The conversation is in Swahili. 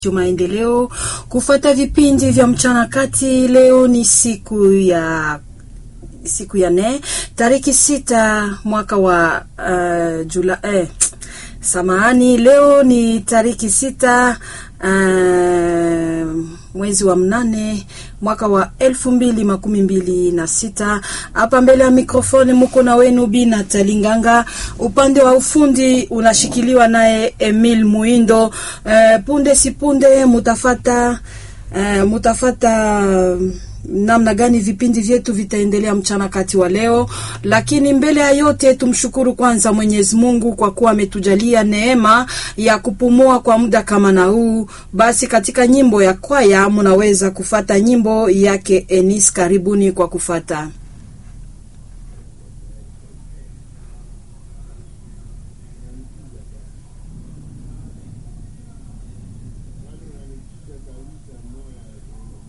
Maendeleo kufuata vipindi vya mchana kati. Leo ni siku ya siku ya nne tariki sita mwaka wa uh, Jula eh, samahani, leo ni tariki sita uh, mwezi wa mnane mwaka wa elfu mbili makumi mbili na sita. Hapa mbele ya mikrofoni muko na wenu Bina Talinganga, upande wa ufundi unashikiliwa naye Emil Muindo. Uh, punde si punde mutafata uh, mutafata namna gani vipindi vyetu vitaendelea mchana kati wa leo, lakini mbele ya yote tumshukuru kwanza Mwenyezi Mungu kwa kuwa ametujalia neema ya kupumua kwa muda kama na huu. Basi katika nyimbo ya kwaya munaweza kufata nyimbo yake Enis. Karibuni kwa kufata